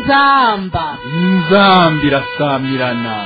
inzamba inzambi irasamirana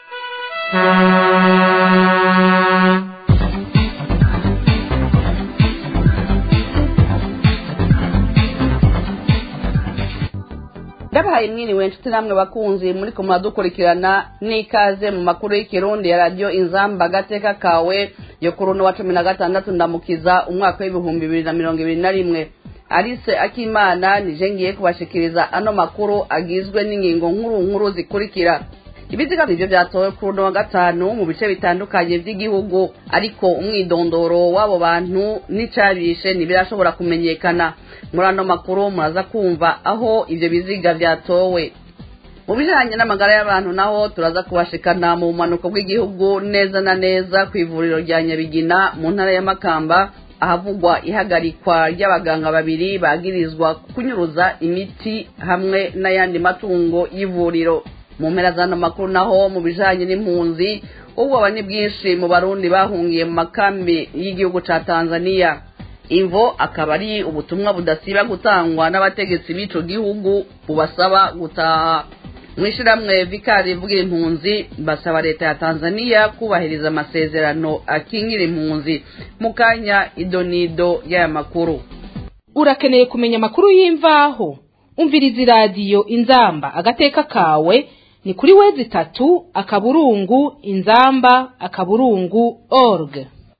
ndabahaye mwiriwe inshuti namwe bakunzi muri ko muradukurikirana n'ikaze mu makuru y'ikirundi ya radiyo inzamba agateka kawe yo kuri uno wa cumi na gatandatu ndamukiza umwaka w'ibihumbi bibiri na mirongo ibiri na rimwe arise akimana nije ngiye kubashikiriza ano makuru agizwe n'ingingo nkuru nkuru zikurikira ibiziga nivyo vyatowe kuri uno wa gatanu mu bice bitandukanye vy'igihugu ariko umwidondoro w'abo bantu n'icabishe ntibirashobora kumenyekana muri ano makuru muraza kumva aho ivyo biziga vyatowe mu bijanye n'amagara y'abantu naho turaza kubashikana mu bumanuko bw'igihugu neza na neza ku ivuriro rya nyabigina mu ntara ya makamba ahavugwa ihagarikwa ry'abaganga babiri bagirizwa kunyuruza imiti hamwe n'ayandi matungo y'ivuriro mu mpera z'ano makuru naho mu bijanye n'impunzi ubwoba ni bwinshi mu barundi bahungiye mu makambi y'igihugu ca tanzania imvo akaba ari ubutumwa budasiba gutangwa n'abategetsi b'ico gihugu bubasaba gutaha mw'ishiramwe vikari rivugira impunzi basaba leta ya tanzania kubahiriza amasezerano akingira impunzi mu kanya idonido y'aya makuru urakeneye kumenya amakuru y'imvaho umviriza iradiyo inzamba agateka kawe ni kuri wezi itatu akaburungu inzamba akaburungu org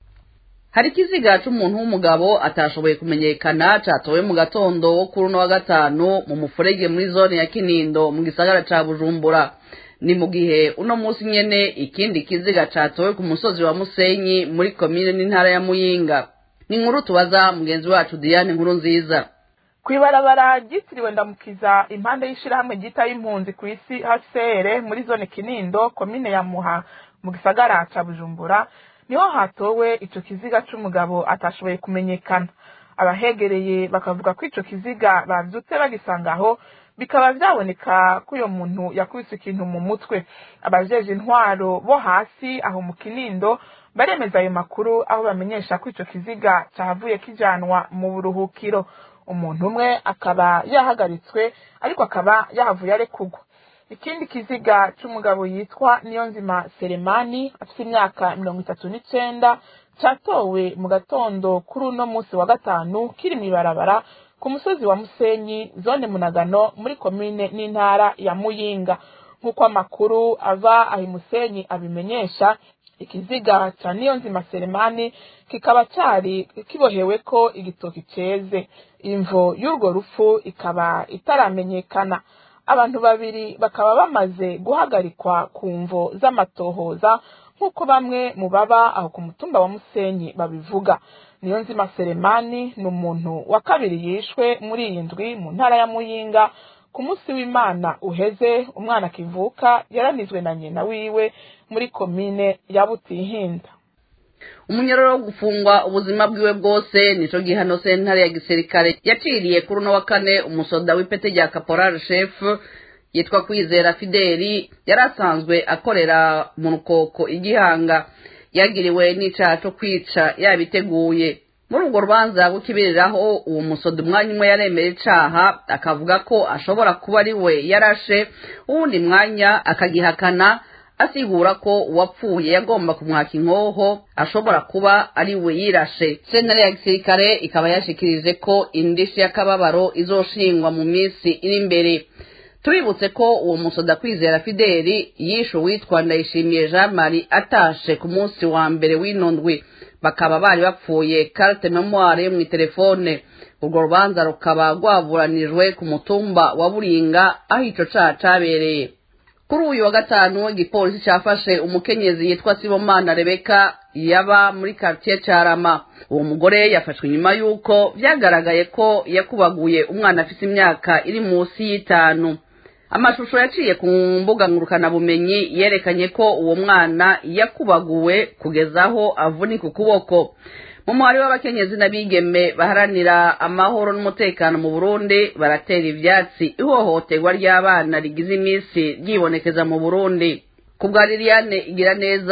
hari ikiziga c'umuntu w'umugabo atashoboye kumenyekana catowe mu gatondo wo kuri uno wa gatanu mu mufurege muri zone ya kinindo mu gisagara ca bujumbura ni mu gihe uno munsi nyene ikindi kiziga catowe ku musozi wa musenyi muri komine n'intara ya muyinga ni inkuru tubaza mugenzi wacu diane nkuru nziza kw'ibarabara ryitiriwe ndamukiza impande y'ishirahamwe ryita y'impunzi ku isi hcr muri zone kinindo komine ya muha mu gisagara ca bujumbura niho hatowe ico kiziga c'umugabo atashoboye kumenyekana abahegereye bakavuga ko ico kiziga bavyutse bagisanga aho bikaba vyaboneka ko uyo muntu yakubise ikintu mu mutwe abajeje intwaro bo hasi aho mu kinindo baremeza ayo makuru aho bamenyesha ko ico kiziga cahavuye kijanwa mu buruhukiro umuntu umwe akaba yahagaritswe ariko akaba yahavuye arekugwa ikindi kiziga c'umugabo yitwa niyonzima seremani afite imyaka mirongo itatu n'icenda catowe mu gatondo kuri uno musi wa gatanu kiri mw'ibarabara ku musozi wa musenyi zone munagano muri komine n'intara ya muyinga nk'uko amakuru ava aho musenyi abimenyesha ikiziga ca niyonzima seremani kikaba cari kiboheweko igitoki ceze imvo y'urwo rupfu ikaba itaramenyekana abantu babiri bakaba bamaze guhagarikwa ku mvo z'amatohoza nk'uko bamwe mu baba aho ku mutumba wa musenyi babivuga niyo nzima seremani ni umuntu wa kabiri yishwe muri iyi ndwi mu ntara ya muyinga ku munsi w'imana uheze umwana akivuka yaranizwe na nyina wiwe muri komine ya butihinda umunyororo wo gufungwa ubuzima bwiwe bwose nico gihano sentare ya gisirikare yaciriye kuri uno wa kane umusoda w'ipete rya caporal chef yitwa kwizera fideli yari asanzwe akorera mu rukoko igihanga yagiriwe n'icaha co kwica yabiteguye muri urwo rubanza rw'ikibiriraho uwo musoda umwanya umwe yaremera icaha akavuga ko ashobora kuba ari we yarashe uwundi mwanya akagihakana asigura ko uwapfuye yagomba kumwaka inkoho ashobora kuba ari we yirashe sentare ya gisirikare ikaba yashikirije ko indishi y'akababaro izoshingwa mu minsi iri imbere tubibutse ko uwo musoda kwizera fideli yishe uwitwa ndayishimiye jean marie atashe ku munsi wa mbere w'ino ndwi bakaba bari bapfuye carte memoire yo mw'itelefone urwo rubanza rukaba rwaburanijwe ku mutumba wa buringa aho ico caha cabereye kuri uyu wa gatanu igipolisi cafashe umukenyezi yitwa sibomana rebeka yaba muri quartier carama uwo mugore yafashwe inyuma y'uko vyagaragaye ko yakubaguye umwana afise imyaka iri musi y'itanu amashusho yaciye ku mbuga ngurukanabumenyi yerekanye ko uwo mwana yakubaguwe kugeza aho avunika ukuboko mu muhari w'abakenyezi n'abigeme baharanira amahoro n'umutekano mu burundi baratera ivyatsi ihohoterwa ry'abana rigize iminsi ryibonekeza mu burundi ku bwa liliane igira neza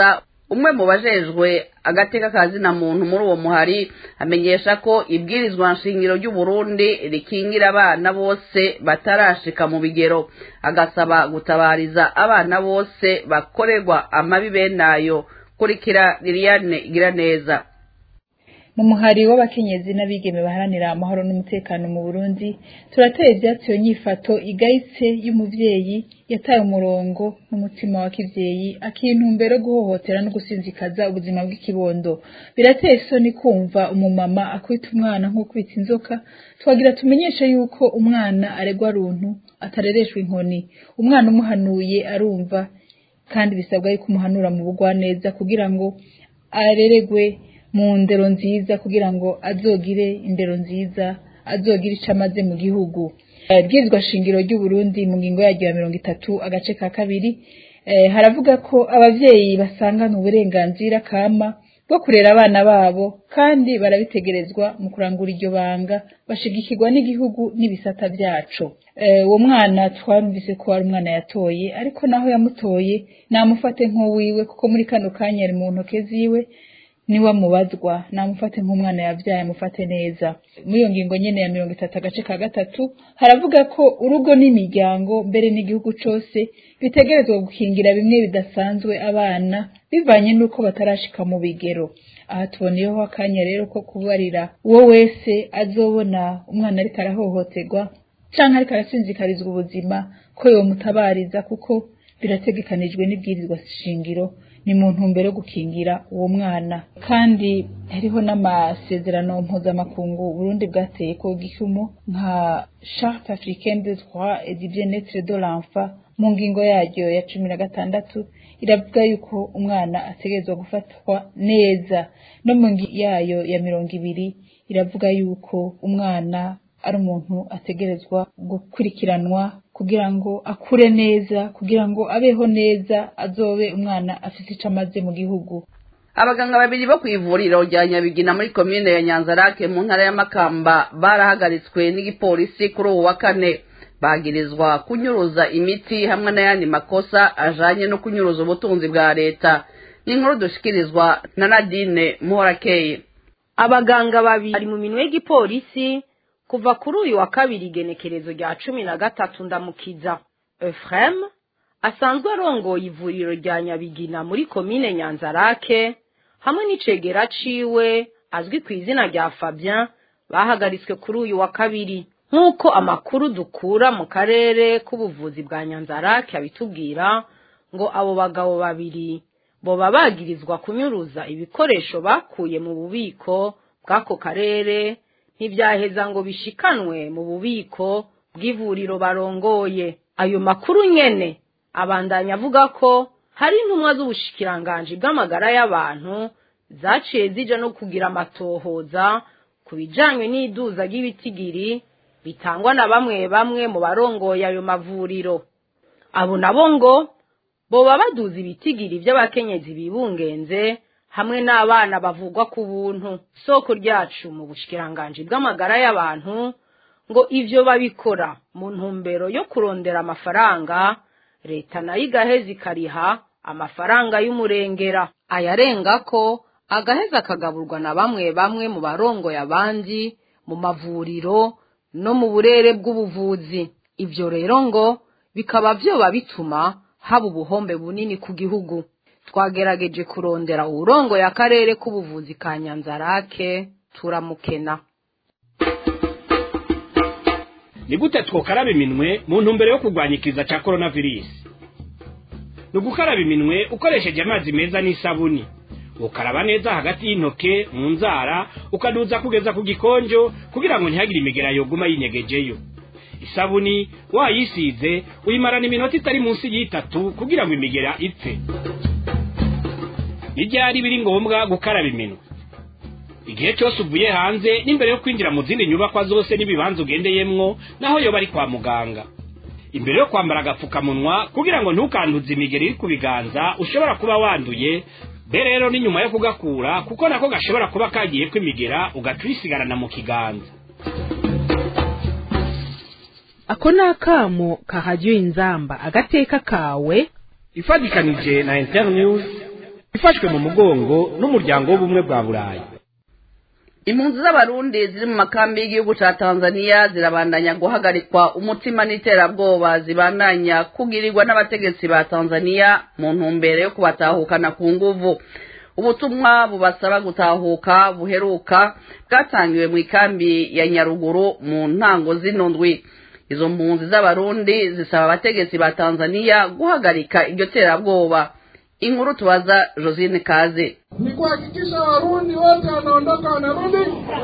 umwe mu bajejwe agateka ka zina muntu muri uwo muhari amenyesha ko ibwirizwa nshingiro ry'uburundi rikingira abana bose batarashika mu bigero agasaba gutabariza abana bose bakorerwa amabi benayo kurikira liliane igira neza mu muhari w'abakenyezi n'abigeme baharanira amahoro n'umutekano mu Burundi turateye ivyatsi iyo nyifato igayitse y'umuvyeyi yataye umurongo n'umutima wa kivyeyi akintumbero guhohotera no gusinzikaza ubuzima bw'ikibondo birateye isoni kumva umumama akwita umwana nk'ukwita inzoka twagira tumenyeshe yuko umwana aregwa runtu atarereshwa inkoni umwana umuhanuye arumva kandi bisabwa yuko umuhanura mu bugwaneza kugira ngo areregwe mu ndero nziza kugira ngo azogire indero nziza azogire icyo amaze mu gihugu ibwirizwa shingiro ry'uburundi mu ngingo yaryo ya mirongo itatu agace ka kabiri haravuga ko abavyeyi basangana uburenganzira kama bwo kurera abana babo kandi barabitegerezwa mu kurangura iryo banga bashigikirwa n'igihugu n'ibisata vyaco uwo mwana twarumvise ko ari umwana yatoye ariko naho yamutoye namufate nk'uwiwe kuko muri kano kanya ari mu ntoke ziwe niwe amubazwa namufate nk'umwana yabyaye amufate neza muri iyo ngingo nyene ya mirongo itatu agace ka gatatu haravuga ko urugo n'imiryango mbere n'igihugu cose bitegerezwa gukingira bimwe bidasanzwe abana bivanye n'uko batarashika mu bigero aha tuboneyeho akanya rero ko kubarira uwo wese azobona umwana ariko arahohoterwa canke ariko arasinzikarizwa ubuzima ko yomutabariza kuko birategekanijwe n'ibwirizwa shingiro ni mu ntumbero yo gukingira uwo mwana kandi hariho n'amasezerano mpuzamakungu Burundi bwateye ko gikumo nka charte africaine des droits et du bien-être de l'enfant mu ngingo yaryo ya cumi na gatandatu iravuga yuko umwana ategerezwa gufatwa neza no mu ngingo yayo ya mirongo ibiri iravuga yuko umwana ari umuntu ategerezwa gukurikiranwa kugira ngo akure neza kugira ngo abeho neza azobe umwana afite icyo amaze mu gihugu abaganga babiri bo ku ivuriro rya nyabigina muri komine ya nyanzarake mu ntara y'amakamba barahagaritswe n'igipolisi kuri ubu wa kane bagirizwa kunyuruza imiti hamwe n'ayandi makosa ajanye no kunyuruza ubutunzi bwa leta n'inkuru dushikirizwa na nadine muhorakeye abaganga babiri bari mu minwe y'igipolisi kuva kuri uyu wa kabiri igenekerezo rya cumi na gatatu ndamukiza efurem asanzwe arongoye ivuriro rya nyabigina muri komine nyanzarake hamwe n'icegera ciwe azwi ku izina rya fabien bahagaritswe kuri uyu wa kabiri nk'uko amakuru dukura mu karere k'ubuvuzi bwa nyanzarake abitubwira ngo abo bagabo babiri boba bagirizwa kunyuruza ibikoresho bakuye mu bubiko bw'ako karere ntibyaheza ngo bishikanwe mu bubiko bw'ivuriro barongoye ayo makuru nyene abandanya avuga ko hari intumwa z'ubushikiranganji bw'amagara y'abantu zaciye zija no kugira amatohoza ku bijanye n'iduza ry'ibitigiri bitangwa na bamwe bamwe mu barongoye ayo mavuriro abo nabo ngo boba baduza ibitigiri by'abakenyezi bibungenze hamwe n'abana bavugwa ku buntu soko ryacu mu bushikiranganji bw'amagara y'abantu ngo ivyo babikora mu ntumbero yo kurondera amafaranga leta nayo igaheza ikariha amafaranga y'umurengera ayarenga ko agaheza akagaburwa na bamwe bamwe mu barongoye abandi mu mavuriro no mu burere bw'ubuvuzi ivyo rero ngo bikaba vyoba bituma haba ubuhombe bunini ku gihugu twagerageje kurondera uwurongoye akarere k'ubuvuzi ka nyanzarake turamukena ni gute twokaraba iminwe mu ntumbero yo kurwanya ikiza cya coronavirus ni ugukaraba iminwe ukoresheje amazi meza n'isabuni ukaraba neza hagati y'intoke mu nzara ukaduza kugeza ku gikonjo kugira ngo ntihagire imigera yoguma yinyegejeyo isabuni wayisize uyimarana iminota itari munsi y'itatu kugira ngo imigera ipfe n'ibyari biri ngombwa gukaraba iminwe igihe cyose uvuye hanze n'imbere yo kwinjira mu zindi nyubakwa zose n'ibibanza ugendeyemwo naho yoba ari kwa muganga imbere yo kwambara agapfukamunwa kugira ngo ntukanduze imigeri iri ku biganza ushobora kuba wanduye be rero ni nyuma yo kugakura kuko nako gashobora kuba kagiye kwimigera ugaca uyisigarana mu kiganza ako ni akamo kahajya inzamba agateka kawe ifatikanije na internews ifashwe mu mugongo n'umuryango w'ubumwe bwa burayi impunzi z'abarundi ziri mu makambi y'igihugu ca tanzania zirabandanya guhagarikwa umutima n'iterabwoba zibandanya kugirirwa n'abategetsi ba tanzania mu ntumbero yo kubatahukana ku nguvu ubutumwa bubasaba gutahuka buheruka bwatangiwe mu ikambi ya nyaruguru mu ntango zino ndwi izo mpunzi z'abarundi zisaba abategetsi ba tanzania guhagarika iryo terabwoba inkuru tubaza josine kaze ni kuhakikisha warundi wote wanaondoka wanarudi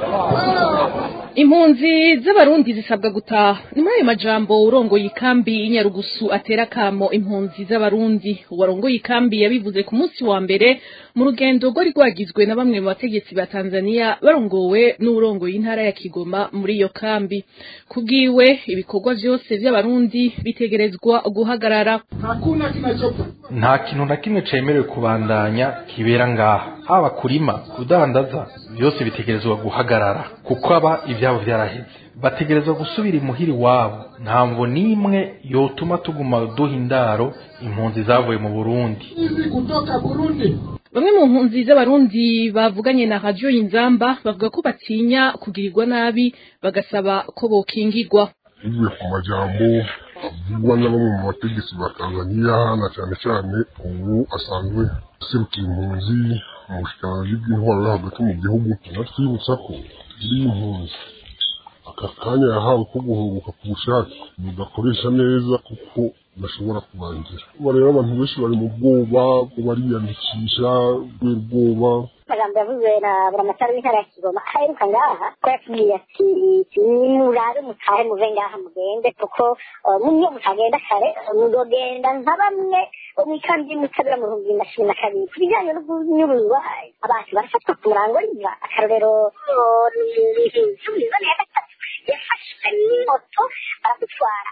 impunzi z'abarundi zisabwa gutaha ni muri ayo majambo urongoye ikambi y'inyarugusu atera akamo impunzi z'abarundi uwarongoye ikambi yabivuze ku munsi wa mbere mu rugendo rwari rwagizwe na bamwe mu bategetsi ba tanzania barongowe n'urongoye intara ya kigoma muri iyo kambi kubwiwe ibikorwa vyose vy'abarundi bitegerezwa guhagarara hakuna kinachopa nta kintu na kimwe cemerewe kubandanya kibera ngaha haba kurima kudandaza byose bitegerezwa guhagarara kuko aba ibyabo byaraheze bategerezwa gusubira imuhiri wabo nta mvo n'imwe yotuma tuguma duha indaro impunzi zavuye mu burundi hizi kutoka burundi bamwe mu mpunzi z'abarundi bavuganye na radiyo y'inzamba bavuga ko batinya kugirirwa nabi bagasaba ko bokingirwa bivuye ku majambo avugwa na bamwe mu bategetsi ba tanzaniya na cyane cyane ubu asanzwe aserukiye impunzi mu bushikiranganji bw'intwaro yo hagati mu gihugu anatwibutsa ko turi impunzi aka kanya yahawe ko guhunguka ku bushake mugakoresha neza kuko bashobora kubangira ubu rero abantu benshi bari mu bwoba bariyandikisha kubera ubwoba amagambo yavuzwe na buramatari w'intara ya kigoma aheruka ngaha ko yatubwiye ati nimurabe mutahe muve ngaha mugende kuko niyo mutagenda kare muzogenda nka bamwe bo mu ikambi y'umutabira mu bihumbi bibiri na cumi na kabiri ku bijyanye no kunyuruzwa abantu barafatwa ku murango riva akarorero cumi na gatatu yafashwe n'imoto baramutwara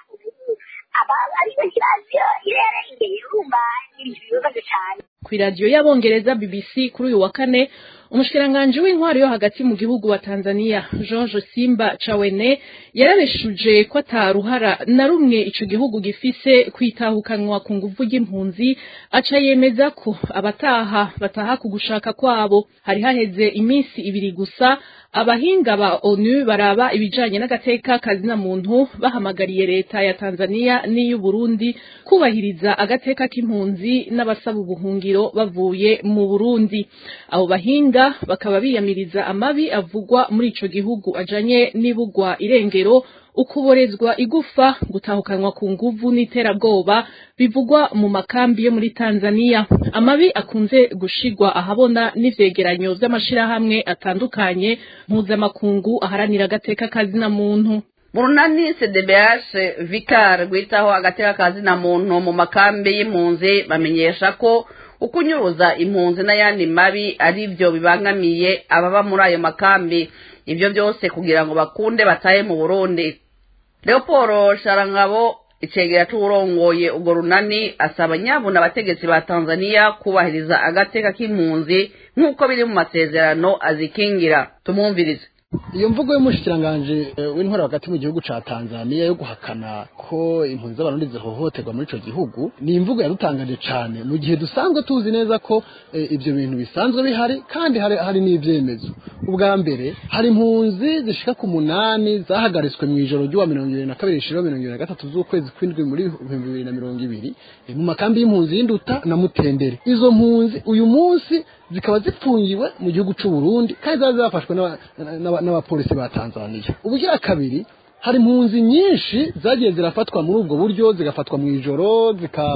ariko ntibazi irerengeye urumva ibintu bibabaje cyane ku iradiyo y'abongereza bbc kuri uyu wa kane umushikiranganji w'intwari yo hagati mu gihugu wa tanzania george simba cawene yarabeshuje ko ataruhara na rumwe ico gihugu gifise kwitahukanwa ku nguvu ry'impunzi aca yemeza ko abataha bataha ku gushaka kwabo hari haheze iminsi ibiri gusa abahinga ba onu baraba ibijanye n'agateka kazina muntu bahamagariye leta ya tanzania n'iy'uburundi kubahiriza agateka k'impunzi n'abasaba ubuhungiro bavuye mu burundi abo bahinga bakaba biyamiriza amabi avugwa muri ico gihugu ajanye n'ibugwa irengero ukuborezwa igufa gutahukanwa ku nguvu n'iterabwoba bivugwa mu makambi yo muri Tanzania amabi akunze gushigwa ahabona n'ivyegeranyo vy'amashirahamwe atandukanye mpuzamakungu aharanira agateka kazina muntu burunani cdbh vicar rwitaho agateka kazina muntu mu makambi y'impunzi bamenyesha ko ukunyuruza impunzi n'ayandi mabi ari byo bibangamiye ababa muri ayo makambi ibyo byose kugira ngo bakunde batahe mu burundi leopold sharangabo icegera c'uwurongoye urwo runani asaba nyabuna abategetsi ba tanzaniya kubahiriza agateka k'impunzi nk'uko biri mu masezerano azikingira tumwumvirize iyo mvugo y'umushikiranganje w'intwara hagati mu gihugu ca Tanzania yo guhakana ko impunzi z'abarundi zihohoterwa muri ico gihugu ni imvugo yadutangaje cane mu gihe dusanzwe tuzi neza ko ivyo bintu bisanzwe bihari kandi hari, hari n'ivyemezo ubwa mbere hari impunzi zishika ku munani zahagaritswe mu ijoro ry'uwa mirongo ibiri na kabiri shiro mirongo ibiri na gatatu z'ukwezi kw'indwi muri ibihumbi bibiri na mirongo ibiri mu makambi y'impunzi y'induta na mutendere izo mpunzi uyu munsi zikaba zipfungiwe mu gihugu c'u Burundi kandi zaba zafashwe n'abapolisi ba Tanzania ubugira kabiri hari impunzi nyinshi zagiye zirafatwa muri ubwo buryo zigafatwa mu ijoro zika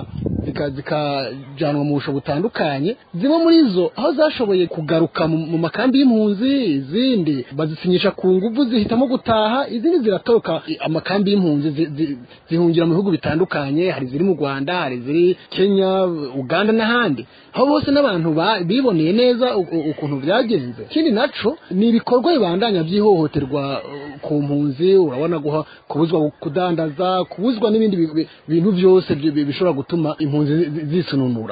zikajanwa mu busho butandukanye zimwe muri zo aho zashoboye kugaruka mu makambi y'impunzi izindi bazisinyisha ku nguvu zihitamo gutaha izindi ziratoroka amakambi y'impunzi zihungira mu bihugu bitandukanye hari ziri mu Rwanda hari ziri Kenya Uganda n'ahandi aho bose n'abantu biboneye neza ukuntu byagenze ikindi naco ni ibikorwa bibandanya by'ihohoterwa ku mpunzi urabona guha kubuzwa kudandaza kubuzwa n'ibindi bintu byose bishobora gutuma impunzi zisununura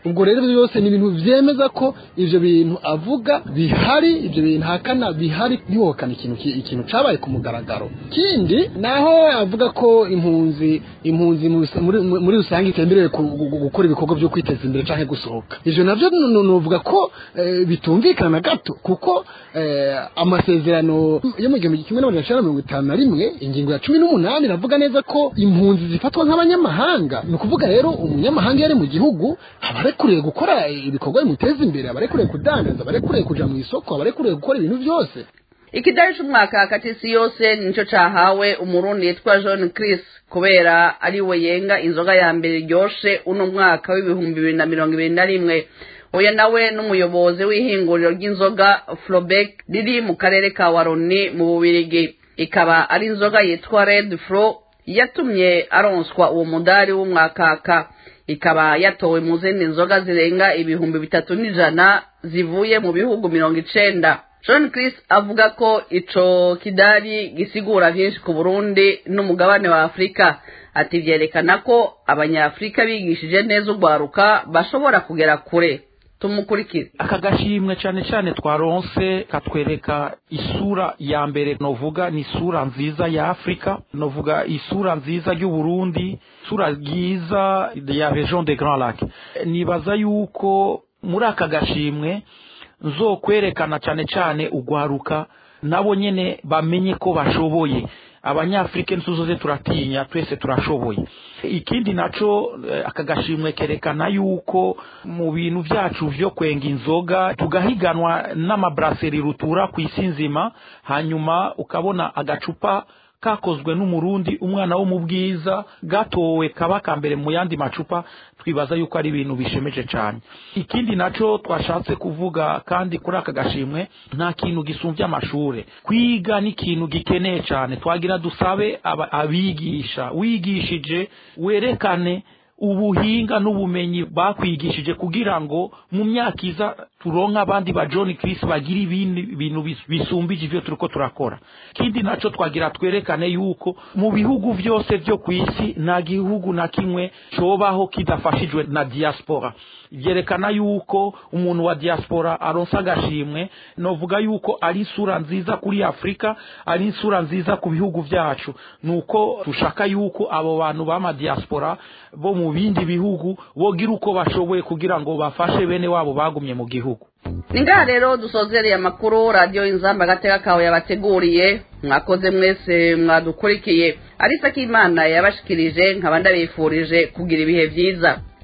ubwo rero ibyo byose ni ibintu vyemeza ko ivyo bintu avuga bihari ivyo bintu hakana bihari ntiwohakana ikintu ki- ikintu cabaye ku mugaragaro kindi naho avuga ko impunzi impunzi mu rusa- muri muri rusange itemerewe ku- gu- gu- gukora ibikorwa byo kwiteza imbere canke gusohoka ivyo navyo nu- nu- nuvuga ko eh, bitumvikana na gato kuko eh, amasezerano yo mu gihumbi kimwe n'amajana icenda na mirongo itanu na rimwe ingingo ya cumi n'umunani iravuga neza ko impunzi zifatwa nk'abanyamahanga ni ukuvuga rero umunyamahanga iyo ari mu gihugu aba arekuriye gukora ibikorwa bimuteza imbere aba arekuriye kudandaza aba arekuriye kuja mu isoko aba arekuriye gukora ibintu byose ikidari c'umwaka hagati isi yose nico cahawe umurundi yitwa john chris kubera ari we yenga inzoga ya mbere iryoshe uno mwaka w'ibihumbi bibiri na mirongo ibiri na rimwe oya nawe n'umuyobozi w'ihinguriro ry'inzoga flobek riri mu karere ka waroni mu bubirigi ikaba ari inzoga yitwa red fro yatumye aronswa uwo mudari w'umwakaka ikaba yatowe mu zindi nzoga zirenga ibihumbi bitatu n'ijana zivuye mu bihugu mirongo icenda john chris avuga ko ico kidari gisigura vyinshi ku burundi n'umugabane wa afurika ati vyerekana ko abanyafurika bigishije neza urwaruka bashobora kugera kure tumukurikire aka gashimwe cyane cyane twaronse katwereka isura ya mbere novuga ni isura nziza ya afurika novuga isura nziza y'uburundi isura ryiza ya region de grand lac nibaza yuko muri aka gashimwe nzokwerekana cyane cyane ugwaruka nabo nyene bamenye ko bashoboye abanyafurika nsuzoze turatinya twese turashoboye ikindi naco eh, aka gashimwe kerekana yuko mu bintu vyacu vyo kwenga inzoga tugahiganwa n'amabraseri rutura ku isi nzima hanyuma ukabona agacupa kakozwe n'umurundi umwana wo mu bwiza gatowe kaba ka mbere mu yandi macupa twibaza yuko ari ibintu bishemeje cyane ikindi naco twashatse kuvuga kandi kuri aka gashimwe nta kintu gisumvye amashure kwiga ni ikintu gikeneye cyane twagira dusabe aba- abigisha wigishije werekane ubuhinga n'ubumenyi bakwigishije kugira ngo mu myaka iza turonke abandi ba John Chris bagira ibindi bintu bis- bisumbije ivyo turiko turakora kindi naco twagira twerekane yuko mu bihugu vyose vyo ku isi nta gihugu na kimwe cobaho kidafashijwe na diaspora vyerekana yuko umuntu wa diaspora aronsa agashimwe novuga yuko ari isura nziza kuri afurika ari isura nziza ku bihugu vyacu nuko dushaka yuko abo bantu b'ama diaspora bo mu bindi bihugu bogira uko bashoboye kugira ngo bafashe bene wabo bagumye mu gihugu ni ngaha rero dusozereye amakuru radiyo inzamba agateka kawe yabateguriye mwakoze mwese mwadukurikiye arisa k'imana yabashikirije nkaba ndabifurije kugira ibihe byiza